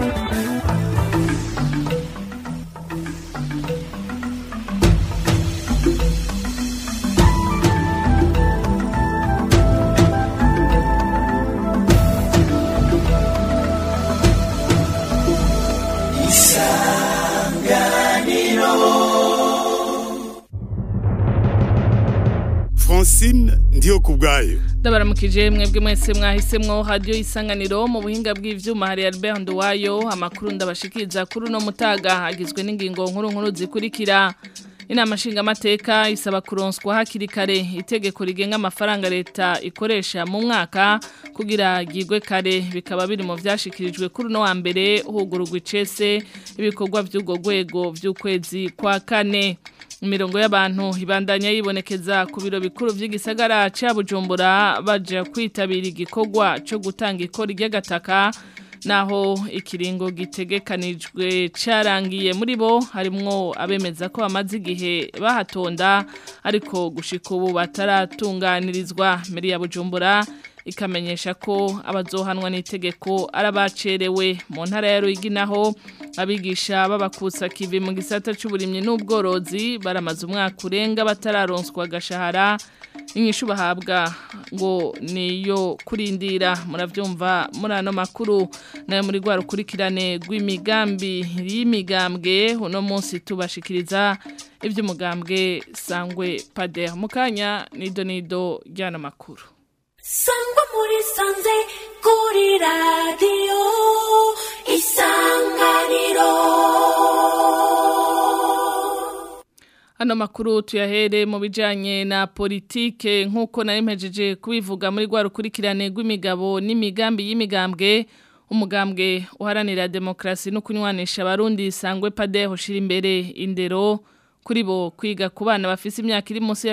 Francine ndiyo kubwayo ndabaramukije mwebwe mwese mwahisemwo radio isanganiro mu buhinga bw'ivyuma hari Albert Nduwayo amakuru ndabashikiriza kuri uno mutaga agizwe n'ingingo nkuru nkuru zikurikira inama nshingamateka isaba kuronswa hakiri kare itegeko rigenga amafaranga leta ikoresha mu mwaka kugira gigwe kare bikaba biri mu vyashikirijwe kuri uno wa mbere hugurugwa icese ibikorwa vy'ubwo rwego vy'ukwezi kwa kane imirongo y'abantu ibandanya yibonekeza ku biro bikuru vy'igisagara ca Bujumbura baje kwitabira igikorwa cyo gutanga ikori ry'agataka naho ikiringo gitegekanijwe carangiye muri bo harimwo abemeza ko bamaze igihe bahatonda ariko gushika ubu bataratunganirizwa mbere ya Bujumbura ikamenyesha ko abazohanwa n'itegeko arabacerewe mu ntara ya Ruyigi naho abigisha babakusa kivi mu gisata c'uburimyi n'ubworozi baramaze umwaka urenga batararonswa gashahara inyishu bahabwa ngo niyo kurindira muravyumva muri ano makuru nayo muri rwa rukurikirane rw'imigambi y'imigambwe uno munsi tubashikiriza ivy'umugambwe sangwe pader mukanya nido nido ry'ano makuru sangwa muri sanze kuri radiyo isanganiro Hano makuru tuyahere mu bijanye na politike nk'uko nari mpejeje kubivuga muri rwa rukurikirane rw'imigabo n'imigambi y'imigambwe umugambwe uharanira demokrasi no kunywanisha abarundi sangwe pade hoshira imbere indero kuri bo kwiga ku bana bafise imyaka iri munsi ya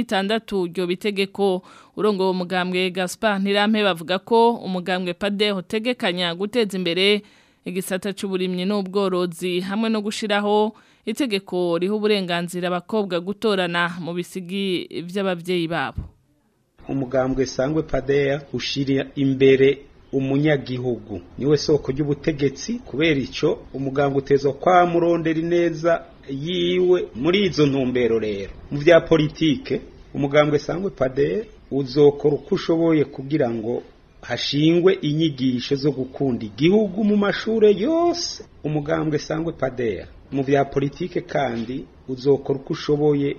16 ryo bitegeko urongo wo mugambwe Gaspar Ntirampe bavuga ko umugambwe pade hotegekanya guteza imbere igisata c'uburimyi n'ubworozi hamwe no gushiraho itegeko riho uburenganzira abakobwa gutorana mu bisigi vy'abavyeyi babo umugambwe sangwe padea ushira imbere umunyagihugu niwe soko ry'ubutegetsi kubera ico umugambwe utezwa kwa murondera ineza yiwe muri izo ntumbero rero mu vya politike umugambwe sangwe padea uzokora uko ushoboye kugira ngo hashingwe inyigisho zo gukunda igihugu mu mashure yose umugambwe sangwe padea mu vya politike kandi uzokora uko ushoboye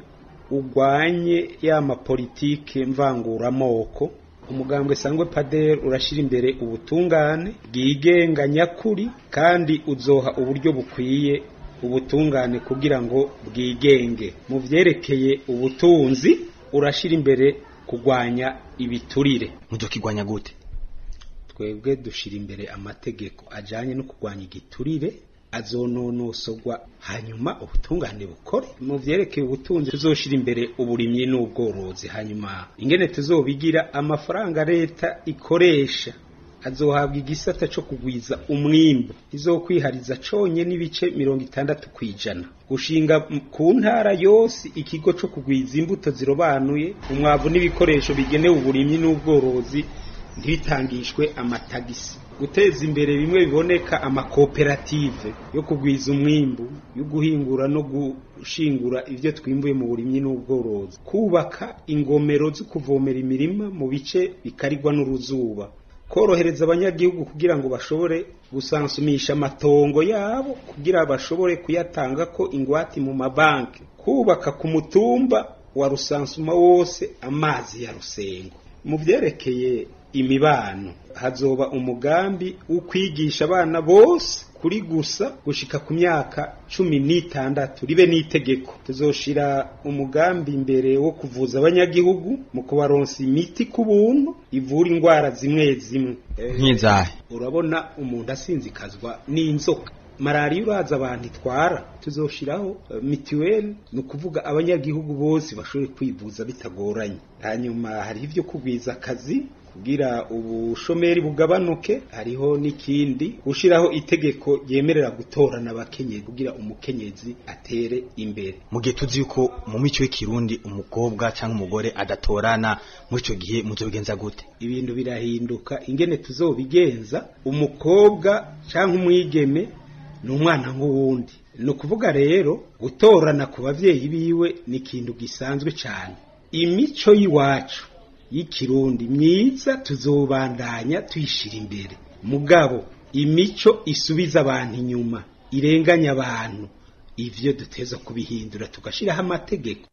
ugwanye ya mapolitike mvanguramoko umugambwe sangwe pader urashira imbere ubutungane bwigenga nyakuri kandi uzoha uburyo bukwiye ubutungane kugira ngo bwigenge mu vyerekeye ubutunzi urashira imbere kugwanya ibiturire muzokigwanya gute twebwe dushira imbere amategeko ajanye no kugwanya igiturire azononosogwa hanyuma ubutungane bukore mu vyerekeye ubutunzi tuzoshira imbere uburimyi n'ubworozi hanyuma ingene tuzobigira amafaranga leta ikoresha azohabwa igisata co kugwiza umwimbu izokwihariza conye n'ibice mirongo itandatu kwijana gushinga ku ntara yose ikigo co kugwiza imbuto zirobanuye umwavu n'ibikoresho bigenewe uburimyi n'ubworozi ntibitangishwe amatagisi guteza imbere bimwe biboneka amakoperative yo kugwiza umwimbu yo guhingura no gushingura ivyo twimbuye mu burimyi n'ubworozi kubaka ingomero zo kuvomera imirima mu bice bikarigwa n'uruzuba korohereza abanyagihugu kugira ngo bashobore gusansumisha amatongo yabo kugira bashobore kuyatanga ko ingwati mu mabanki kubaka ku mutumba wa rusansuma wose amazi ya rusengo mu vyerekeye imibano hazoba umugambi wo kwigisha abana bose kuri gusa gushika ku myaka cumi n'itandatu ribe n'itegeko tuzoshira umugambi imbere wo kuvuza abanyagihugu mu kubaronsa imiti ku buntu ivura indwara zimwe zimwe nk'izahe urabona umuntu asinzikazwa n'inzoka malariya uraza abantu itwara tuzoshiraho uh, mituweli ni ukuvuga abanyagihugu bose bashobore kwivuza bitagoranye hanyuma hariho ivyo kugwiza akazi kugira ubushomeri bugabanuke hariho n'ikindi gushiraho itegeko ryemerera gutorana abakenyezi kugira umukenyezi atere imbere mu gihe tuzi yuko mu mico y'ikirundi umukobwa cyangwa umugore adatorana muri icyo gihe muzobigenza gute ibintu birahinduka ingene tuzobigenza umukobwa cyangwa umwigeme ni umwana nk'uwundi ni ukuvuga rero gutorana ku babyeyi biwe ni ikintu gisanzwe cyane imico y'iwacu y'ikirundi myiza tuzobandanya tuyishira imbere mugabo imico isubiza abantu inyuma irenganya abantu ivyo duteza kubihindura tugashiraho amategeko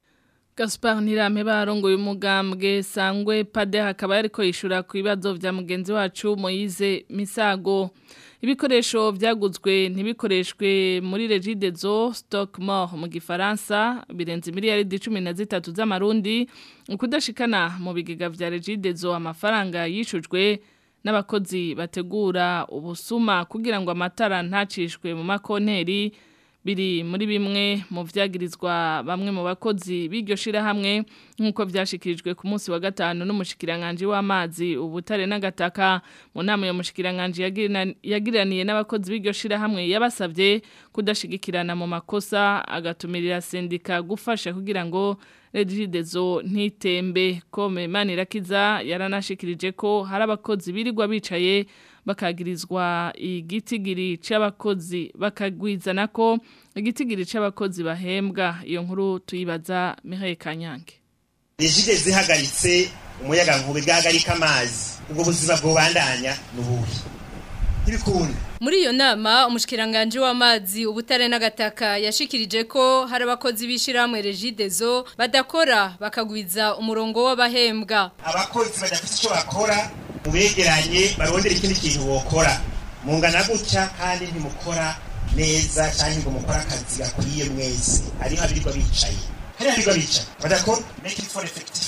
Gaspar Nirame barongoye umugambwe sangwe pade hakaba yariko yishura ku bibazo vya mugenzi wacu Moise Misago ibikoresho vyaguzwe ntibikoreshwe muri Regidezo Stock Mort mu gifaransa birenze miliyaridi 13 z'amarundi ukudashikana mu bigega vya Regidezo amafaranga yishujwe n'abakozi bategura ubusuma kugira ngo amatara ntacishwe mu makonteri biri muri bimwe mu vyagirizwa bamwe mu bakozi b'iryo shirahamwe nk'uko vyashikirijwe ku munsi wa gatanu n'umushikiranganje w'amazi ubutare n'agataka mu nama yo mushikiranganje yagiraniye n'abakozi b'iryo shirahamwe yabasavye kudashigikirana mu makosa agatumirira sendika gufasha kugira ngo Regidezo ntitembe kome manirakiza yaranashikirije ko hari abakozi birirwa bicaye bakagirizwa igitigiri c'abakozi bakagwizana ko igitigiri c'abakozi bahembwa iyo nkuru tuyibaza Mireille Kanyange Regide zihagaritse umuyaga nkubi bwagarika amazi ubwo buzima bwobandanya nubuhe ntibikunda Muri iyo nama umushikiranganje w'amazi ubutare n'agataka yashikirije ko hari abakozi bishiramwe Regidezo badakora bakagwiza umurongo w'abahembwa abakozi badafite icyo bakora mubegeranye barondera ikindi kintu wokora mungana gutya kandi ntimukora neza cyangwa ngo mukore akazi gakwiye mwese hariho abirirwa bicaye hariho abirirwa bicaye badakora make it for effective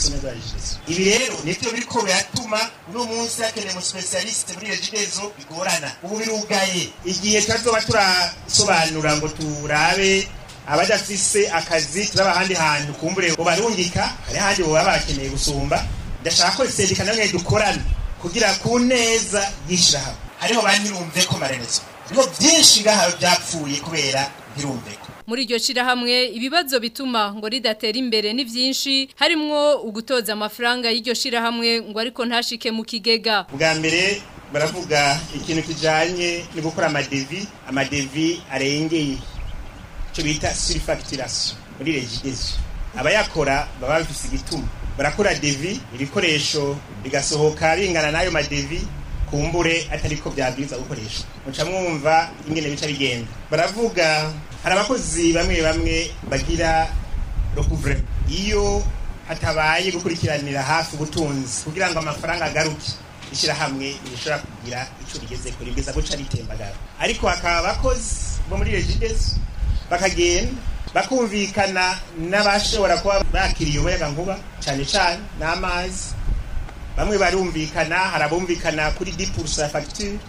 ibi rero nibyo biriko biratuma uno munsi hakeneye mu specialiste muri regidezo bigorana ubu birugaye igihe turazoba turasobanura ngo turabe abadafise akazi turaba ahandi hantu kumbure ngo barungika hari ahandi boba bakeneye gusumba ndashaka ko sendika namwe dukorana kugira ku neza yishirahamwe hariho bantirumve ko maremezo hariho byinshi ngaha byapfuye kubera ntirumve ko muri iryo shirahamwe ibibazo bituma ngo ridatera imbere ni byinshi harimwo ugutoza amafaranga y'iryo shirahamwe ngo ariko ntashike mu kigega bwa mbere baravuga ikintu kijanye no gukora amadevi amadevi arengeye icyo bita surfacturation muri regidezo abayakora baba bafise igituma barakora devi ibikoresho bigasohoka bingana n'ayo madevi kumbure atariko byabwiza gukoresha muca mwumva ingene bica bigenda baravuga hari abakozi bamwe bamwe bagira recouvre iyo hatabaye gukurikiranira hafi ubutunzi kugira ngo amafaranga agaruke ishyirahamwe rishobora kugira icyo rigeze kuri bwiza guca ritembagara ariko hakaba abakozi bo muri regidezo bakagenda bakumvikana n'abashobora kuba bakiriye umuyaga nkuba cyane cyane n'amazi bamwe barumvikana hari abumvikana kuri dipurusa ya fagitire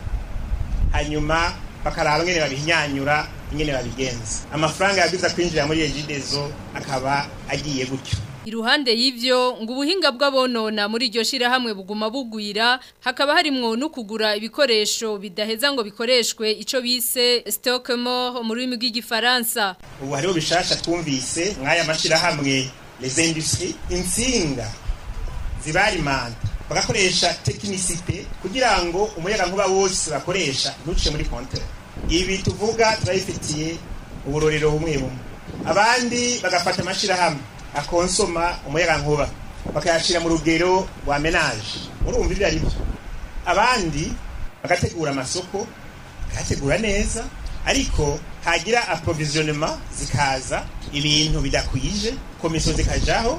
hanyuma bakaraba ingene babihinyanyura ingene babigenza amafaranga yabwiza kwinjira muri regidezo akaba agiye gutyo Iruhande y'ivyo ngo ubuhinga bw'abonona muri iryo shirahamwe buguma bugwira hakaba harimwo no kugura ibikoresho bidaheza ngo bikoreshwe ico bise stock mort mu rurimi rw'igifaransa ubu hariho bishasha twumvise mw'aya mashirahamwe les industries insinga zibarimanta bagakoresha tekinisite kugira ngo umuyaga nkuba wose bakoresha ntuce muri kontere ibi tuvuga turabifitiye uburorero bumwe bumwe abandi bagafata amashirahamwe akonsoma umuyaga nkuba bakayashira mu rugero rwa menaje urumva ibyo ari byo abandi bagategura amasoko bakayategura neza ariko hagira approvisionnement zikaza ibintu bidakwije komisiyo zikajaho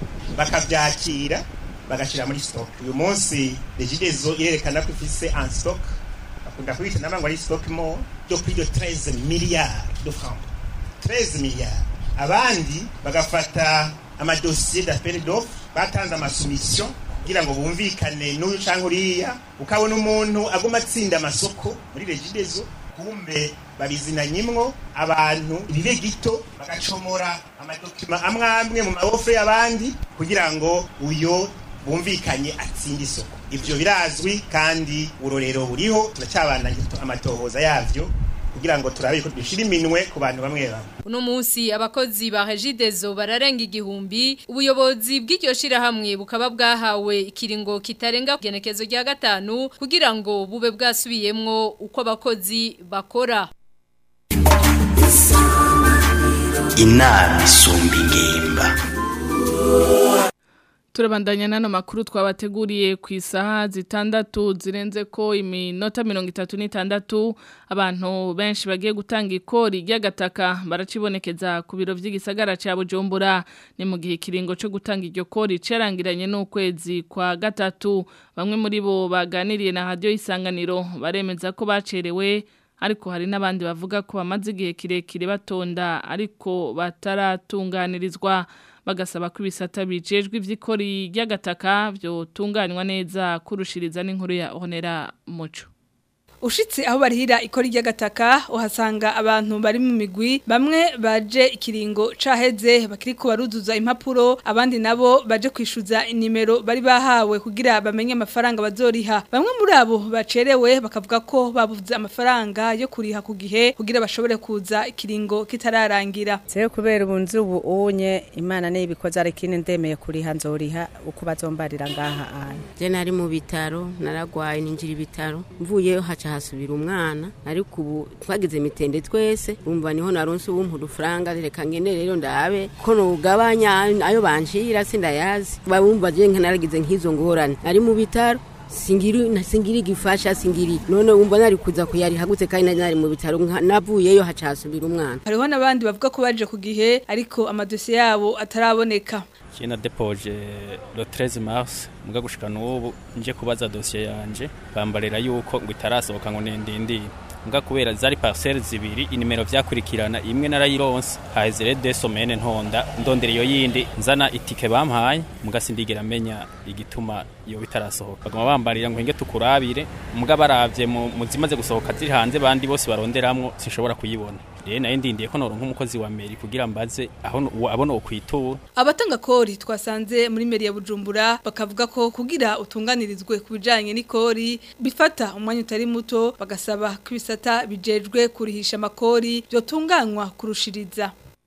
bakabyakira bagashira muri stock uyu munsi regidezo irerekana ko ifise en stock bakunda kubita namba ngo ari stock mo yo kuri yo 13 milliards de francs 13 milliards abandi bagafata amadosiye d'appel d'offre batanze amasubmission kugira ngo bumvikane n'uyu canke uriya ukabona umuntu aguma atsinda amasoko muri regidezo kumbe babizinanyimwo abantu ibibe gito bagacomora amadokima amwe amwe mu mabofre y'abandi kugira ngo uyo bumvikanye atsinda isoko ivyo birazwi kandi urorero buriho turacyabandanya amatohoza yavyo kugira ngo turabe ko dushira iminwe ku bantu bamwe bamwe Uno munsi abakozi ba Regidezo bararenga igihumbi ubuyobozi bw'iryo shirahamwe bukaba bwahawe ikiringo kitarenga kugenekezo rya gatanu kugira ngo bube bwasubiyemwo uko abakozi bakora inama isumba ingimba Turabandanya nano makuru twabateguriye ku isaha zitandatu zirenze ko iminota mirongo itatu n'itandatu abantu benshi bagiye gutanga ikori ry'agataka baracibonekeza ku biro by'igisagara cya Bujumbura ni mu gihe kiringo cyo gutanga iryo kori cerangiranye n'ukwezi kwa gatatu bamwe muri bo baganiriye na radio isanganiro baremeza ko bacerewe ariko hari n'abandi bavuga ko bamaze igihe kirekire batonda ariko bataratunganirizwa bagasaba ko ibisata bijejwe ivy'ikori ry'agataka byo tunganywa neza kurushiriza n'inkuru ya Honera Muco Ushitse aho barihira ikori ry'agataka uhasanga abantu bari mu migwi bamwe baje ikiringo caheze bakiri ko baruzuza impapuro abandi nabo baje kwishuza inimero bari bahawe kugira bamenye amafaranga bazoriha bamwe muri abo bacerewe bakavuga ko babuze amafaranga yo kuriha ku gihe kugira bashobore kuza ikiringo kitararangira Seyo kubera ubunzi ubu unye imana n'ibikoze ari kine ndemeye kuriha nzoriha uko bazombarira ngaha anya Je nari mu bitaro naragwaye ninjira ibitaro mvuyeyo haca hasubira umwana ariko ubu twagize mitende twese bumva niho naronse ubumpa udufaranga reka ngene rero ndabe ko nugabanya ayo banshira sindayazi babumva je naragize nk'izo ngorane ari mu bitaro singiri singiri gifasha singiri none wumva nari kuza kuyari hagutse kandi nari mu bitaro navuyeyo haca hasubira umwana hariho nabandi bavuga ko baje ku gihe ariko amadosiye yabo ataraboneka Kina depoje le 13 mars muga gushika n'ubu nje kubaza dossier yanje bambarira yuko ngo itarasohoka ngo nendindi muga kubera zari parcelles zibiri inimero vyakurikirana imwe narayironse haheze de semaine ntonda ndondera iyo yindi nzana itike bampaye muga sindigera menya igituma iyo bitarasohoka bagoma bambarira ngo henge tukurabire muga baravye mu zimaze gusohoka ziri hanze bandi bose baronderamwo sinshobora kuyibona rero nayo ndindiye ko noronka umukozi wa meri kugira mbaze aho abona ukwitura abatanga kori twasanze muri meri ya Bujumbura bakavuga ko kugira utunganirizwe ku bijanye n'ikori bifata umwanya utari muto bagasaba ko ibisata bijejwe kurihisha amakori byotunganywa kurushiriza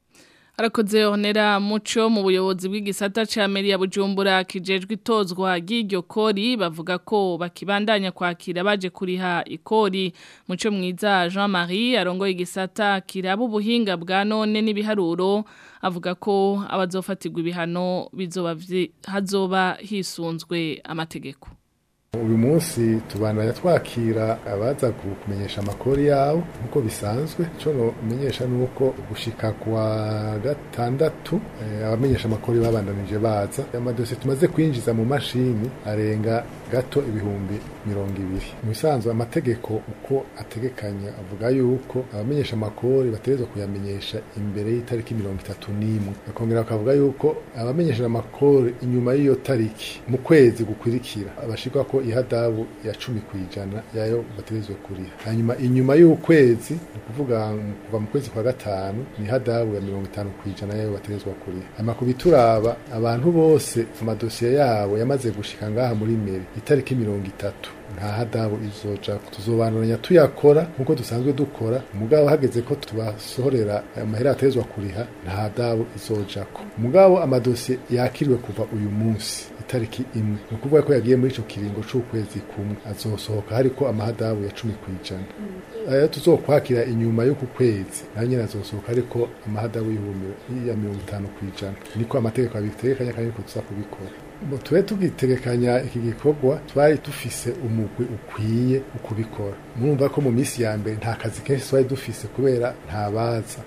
Arakoze honera muco mu buyobozi bw'igisata ca meri ya Bujumbura kijejwe itozwa ry'iryo kori bavuga ko bakibandanya kwakira baje kuriha ikori muco mwiza Jean-Marie arongoye igisata kiraba ubuhinga bwa none n'ibiharuro avuga ko abazofatirwa ibihano bizoba hazoba hisunzwe amategeko uyu munsi tubandanya twakira abaza kumenyesha amakori yabo nk'uko bisanzwe icyo numenyesha ni uko gushika kwa gatandatu abamenyesha amakori babandanije baza amadosiye tumaze kwinjiza mu mashini arenga gato ibihumbi mirongo ibiri mu bisanzwe amategeko uko ategekanya avuga yuko abamenyesha amakori bategerezwa kuyamenyesha imbere y'itariki mirongo itatu n'imwe bakongera bakavuga yuko abamenyesha amakori inyuma y'iyo tariki mu kwezi gukurikira bashirwa ko ihadabu ya cumi ku ijana yayo bategerezwa kuriha hanyuma inyuma y'ukwezi ni ukuvuga kuva mu kwezi kwa gatanu ni ihadabu ya mirongo itanu ku ijana yayo bategerezwa kuriha hanyuma ku bituraba abantu bose amadosiye yabo yamaze gushika ngaha muri meri itariki mirongo itatu nta hadabu izoja tuzobanuranya tuyakora nkuko dusanzwe dukora mugabo hageze ko tubasohorera amahera atezwa kuriha nta hadabu izojako mugabo amadosiye yakiriwe kuva uyu munsi itariki imwe ni ukuvuga ko yagiye muri ico kiringo c'ukwezi kumwe azosohoka hariko amahadabu ya cumi kw'ijana ayo tuzokwakira inyuma y'uku kwezi nayo nyene azosohoka ariko amahadabu y'ibihumbi ya mirongo itanu kw'ijana niko amategeko abitegekanya kandi niko tuza kubikora tube tugitegekanya iki gikorwa twari dufise umugwi ukwiye ukubikora murumva ko mu minsi ya mbere nta kazi kenshi twari dufise kubera nta baza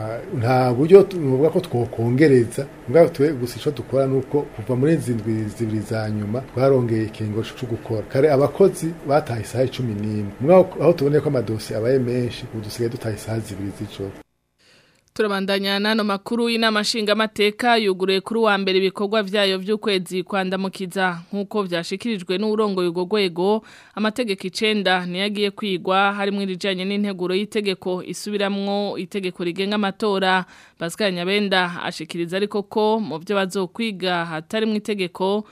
nta buryo tuvuga ko twokongereza mugabo twe gusa ico dukora nuko kuva muri zindwi zibiri za nyuma twarongeye ikingo co gukora kare abakozi bataha isaha cumi n'imwe mugabo aho tuboneye ko amadosi abaye menshi ubu dusigaye dutaha isaha zibiri z'ijoro Turabandanya nano makuru y'inama nshingamateka yuguruye kuri wa mbere ibikorwa vyayo vy'ukwezi kwandamukiza nkuko vyashikirijwe n'urongoye ugo gwego amategeko icenda niyagiye kwigwa harimo irijanye n'integuro y'itegeko isubiramwo itegeko rigenga amatora Pascal Nyabenda ashikiriza ariko ko mu byo bazokwiga hatarimwe itegeko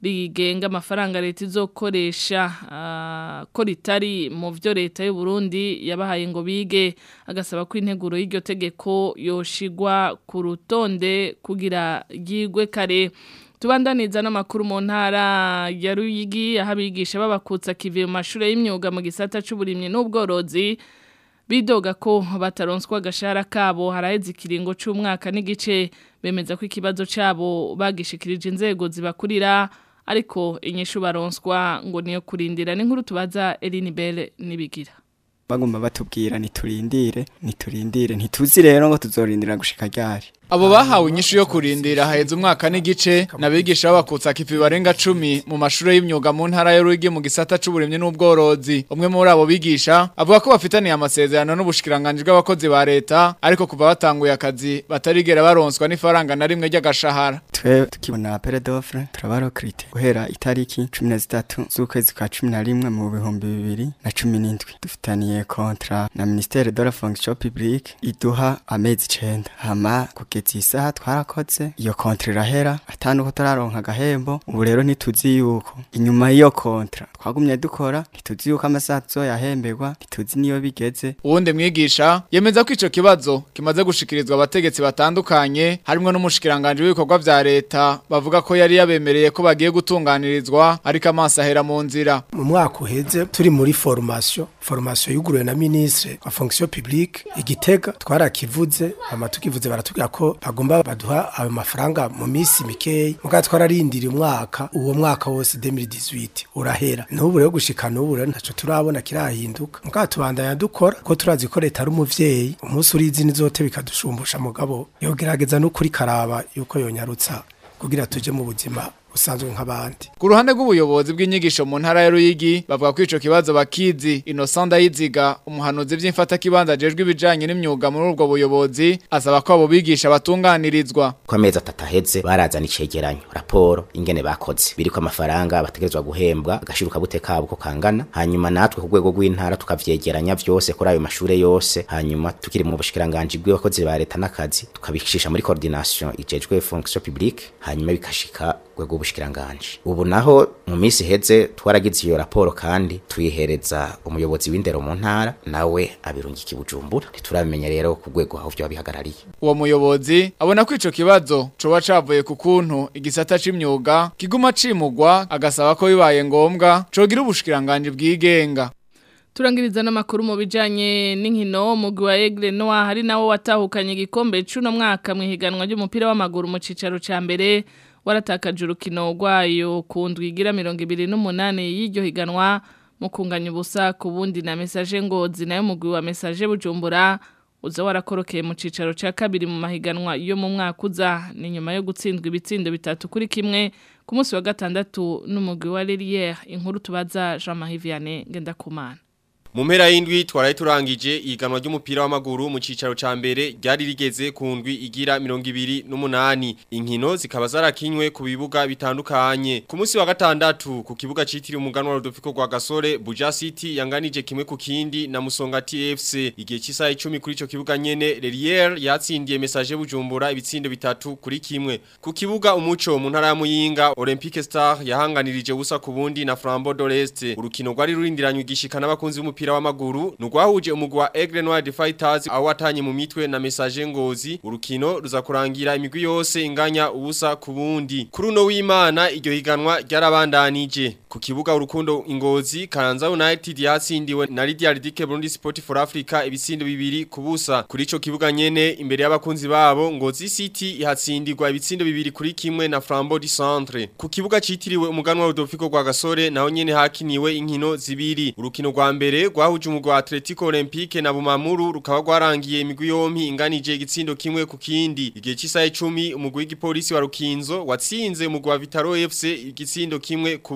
rigenga amafaranga leta izokoresha uh, ko ritari mu vyo leta y'u Burundi yabahaye ngo bige agasaba ko integuro y'iryo tegeko yoshigwa ku rutonde kugira yigwe kare tubandaniza n'amakuru mu ntara ya Ruyigi aho abigisha babakutsa kivuye mu mashuri y'imyuga mu gisata c'uburimyi n'ubworozi bidoga ko bataronswa agashahara kabo haraheze ikiringo c'umwaka n'igice bemeza ko ikibazo cabo bagishikirije inzego zibakurira ariko inyishu baronswa ngo niyo kurindira n'inkuru tubaza Eline Belle nibigira bagomba batubwira niturindire niturindire ntituzi rero ngo tuzorindira gushika ryari Abo bahawe inyishu yo kurindira haheze umwaka n'igice nabigisha babakutsa kipi barenga 10 mu mashuri y'imyuga mu ntara y'Urugi mu gisata c'uburimye n'ubworozi umwe muri abo bigisha avuga ko bafitaniye amasezerano n'ubushikiranganje bw'abakozi ba leta ariko kuva batanguye akazi batarigera baronswa n'ifaranga na rimwe ry'agashahara twe tukibona pere d'offre turabarokrite guhera itariki 13 z'ukwezi kwa 11 mu bihumbi bibiri na 17 dufitaniye kontra na ministere de la fonction publique iduha amezi 9 hama kugeza isaha twarakoze iyo kontra irahera atanu ko turaronka agahembo ubu rero ntituzi yuko inyuma y'iyo kontra twagumye dukora ntituzi yuko amasaha tuzoyahemberwa ntituzi niyo bigeze uwundi mwigisha yemeza ko ico kibazo kimaze gushikirizwa abategetsi batandukanye harimo n'umushikiranganje w'ibikorwa vya leta bavuga ko yari yabemereye ko bagiye gutunganirizwa ariko amaso ahera mu nzira mu mwaka uheze turi muri formation formation yuguruwe na ministre wa fonction publique igitega twarakivuze ama tukivuze baratubwira ko bagomba baduha ayo mafaranga mu minsi mikeyi muga twararindira umwaka uwo mwaka wose 2018 urahera n'ubu rero gushika n'ubu rero ntaco turabona kirahinduka muga tubandanya dukora ko turazi ko leta ari umuvyeyi umunsi urizi nizote bikadushumbusha mugabo yogerageza no kuri karaba yuko yonyarutsa kugira tuje mu buzima usanzwe nk'abandi ku ruhande rw'ubuyobozi bw'inyigisho mu ntara ya Ruyigi bavuga ko ico kibazo bakizi Innocent Ndayiziga umuhanuzi vy'imfata kibanza jejwe ibijanye n'imyuga muri ubwo buyobozi asaba ko abo bigisha batunganirizwa ko amezi atatu aheze barazana icegeranyo raporo ingene bakoze biriko amafaranga bategerezwa guhembwa agashiruka bute kabo ko kangana hanyuma natwe ku rwego rw'intara tukavyegeranya vyose kuri ayo mashure yose hanyuma tukiri mu bushikiranganje bw'abakozi ba leta n'akazi tukabishisha muri coordination ijejwe fonction publique hanyuma bikashika rwego ubushikiranganje ubu naho mu minsi heze twaragize iyo raporo kandi tuyihereza umuyobozi w'indero mu ntara nawe abirungika ibujumbura ntituramenya rero ku rwego aho byo bihagarariye uwo muyobozi abona ko ico kibazo coba cavuye ku kuntu igisata c'imyuga kiguma cimugwa agasaba ko bibaye ngombwa cogira ubushikiranganje bwigenga Turangiriza n'amakuru mu bijanye n'inkino mugwi wa Aigle Noir hari nawo watahukanye igikombe c'uno mwaka mu higanwa ry'umupira w'amaguru mu cicaro ca mbere waratakaje urukino rwayo ku ndwi igira mirongo ibiri n'umunani y'iryo higanwa mu kunganya ubusa ku bundi na mesaje ngozi nayo mugwi wa mesaje bujumbura uza warakorokeye mu cicaro ca kabiri mu mahiganwa yo mu mwaka uza ni nyuma yo gutsindwa ibitsindo bitatu kuri kimwe ku munsi wa gatandatu n'umugwi wa Lilière inkuru tubaza Jean-Marie Vianney Ngendakumana mu mpera y'indwi twaraye turangije ihiganwa ry'umupira w'amaguru mu cicaro ca mbere ryari rigeze ku ndwi igira mirongo ibiri n'umunani inkino zikaba zarakinywe ku bibuga bitandukanye ku munsi wa gatandatu ku kibuga citiriwe umuganwa Rodolfo rwa Gasore Buja City yanganije kimwe ku kindi na Musongati FC igihe cy'isaha 10 kuri ico kibuga nyene Lelier yatsindiye message bujumbura ibitsindo bitatu kuri kimwe ku kibuga umuco mu ntara ya Muyinga Olympique Star yahanganirije busa ku bundi na Flambeau d'Oreste urukino rwari rurindiranywe igishikana abakunzi b'umupira w'umupira w'amaguru nugwahuje umugwi wa Aigle Noir Fighters aho watanye mu mitwe na message ngozi urukino ruza kurangira imigwi yose inganya ubusa ku bundi kuri uno w'Imana iryo higanwa ryarabandanije ku kibuga urukundo ingozi Karanza United yatsindiwe na Lydia Ridike Burundi Sport for Africa ibitsindo bibiri kubusa kuri ico kibuga nyene imbere y'abakunzi babo Ngozi City ihatsindirwa ibitsindo bibiri kuri kimwe na Flambeau du Centre ku kibuga citiriwe umuganwa Rodolfo rwa Gasore naho nyene hakiniwe inkino zibiri urukino rwa mbere rwahuje umugwi wa Atletico Olympique na Bumamuru rukaba rwarangiye imigwi yompi inganije igitsindo kimwe ku kindi igihe cy'isaha 10 umugwi w'igipolisi wa Rukinzo watsinze umugwi wa Vitaro FC igitsindo kimwe kubusa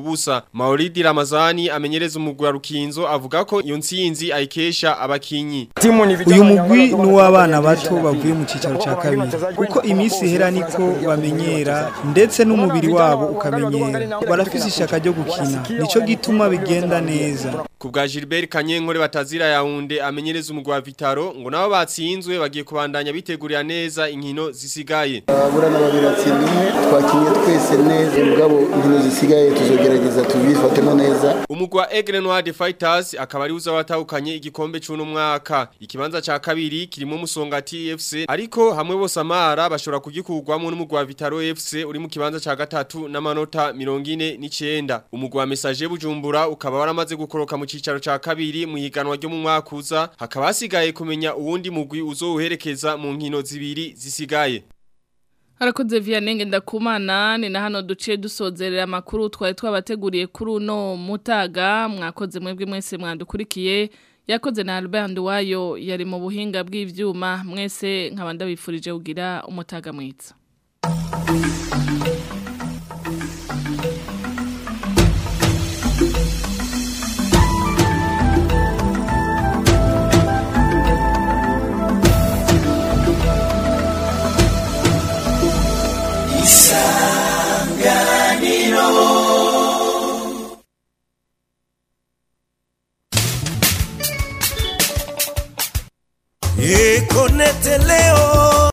Mauridi Ramazani amenyereza umugwi wa Rukinzo avuga ko iyo ntsinzi ayikesha abakinyi uyu mugwi ni uw'abana bato bavuye mu cyicaro cya kabiri kuko iminsi ihera niko bamenyera ndetse n'umubiri wabo ukamenyera barafise ishaka ryo gukina nicyo gituma bigenda neza ku bwa Gilbert Kanyenkore batazira yaunde amenyereza umugwi wa Vitaro ngo nabo batsinzwe bagiye kubandanya bitegurira neza inkino zisigaye abura n'ababiri batsinda umwe twakinye twese neza mugabo inkino zisigaye tuzogerageza tubifatemo neza umugwi wa Aigle Noir de Fighters akaba ari uza watahukanye igikombe cy'uno mwaka ikibanza ca kabiri kirimo Musongati FC ariko hamwe bose amara bashobora kugikurwamo n'umugwi wa Vitaro FC uri mu kibanza ca gatatu n'amanota 49 umugwi wa Message Bujumbura ukaba waramaze gukoroka mu cicaro ca kabiri mu higanwa ryo mu mwaka uza hakaba hasigaye kumenya uwundi mugwi uzowuherekeza mu nkino zibiri zisigaye Harakoze Vianney ndakumana ni na hano duciye dusozerera amakuru twari twabateguriye kuri uno mutaga mwakoze mwebwe mwese mwandukurikiye yakoze na Albert Nduwayo yari mu buhinga bw'ivyuma mwese nkabanda bifurije kugira umutaga mwiza Ekonete leo